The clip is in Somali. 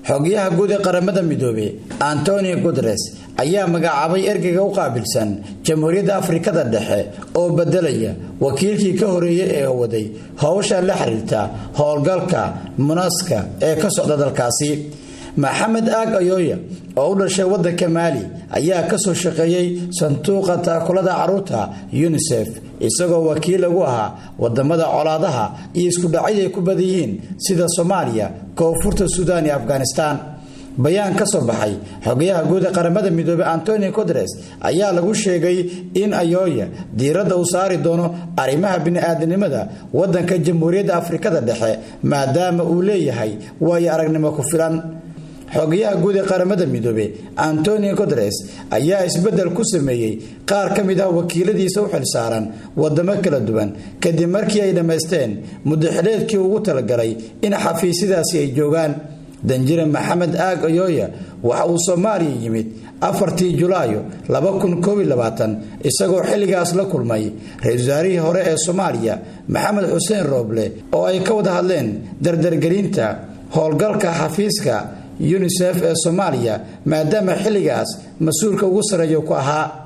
xogayaha guud ee qaramada midoobe antonio guteres ayaa magacaabay ergeyga u qaabilsan jamhuuriyadda afrikada dhexe oo bedelaya wakiilkii ka horeeyey ee waday howsha la xiriirta howlgalka munaska ee ka socda dalkaasi maxamed aag ayooya oo u dhashay waddanka maali ayaa kasoo shaqeeyey sanduuqa taakulada caruurta yunisef isagoo wakiil lagu ahaa wadamada colaadaha iyo iskudhacyad ay ku badan yihiin sida soomaaliya koonfurta suudaan iyo afghanistaan bayaan ka soo baxay xogayaha guud ee qaramada midoobey antonio coteres ayaa lagu sheegay in ayooya diiradda uu saari doono arrimaha bini-aadanimada waddanka jamhuuriyadda afrikada dhexe maadaama uu leeyahay waayo aragnimo ku filan xogayaha guud ee qaramada midoobe antonio coteres ayaa isbeddel ku sameeyey qaar ka mid ah wakiiladiisa u xilsaaran wadamo kala duwan kadib markii ay dhammaysteen muddaxileedkii ugu talagalay in xafiisyadaasi ay joogaan danjire maxamed aag ayooya waxa uu soomaaliya yimid afartii julaayo isagoo xilligaas la kulmay ra-iisul wasaarihii hore ee soomaaliya maxamed xuseen rooble oo ay ka wada hadleen dardargelinta howlgalka xafiiska yunisef ee soomaaliya maadaama xilligaas mas-uulka ugu sarreeya ku ahaa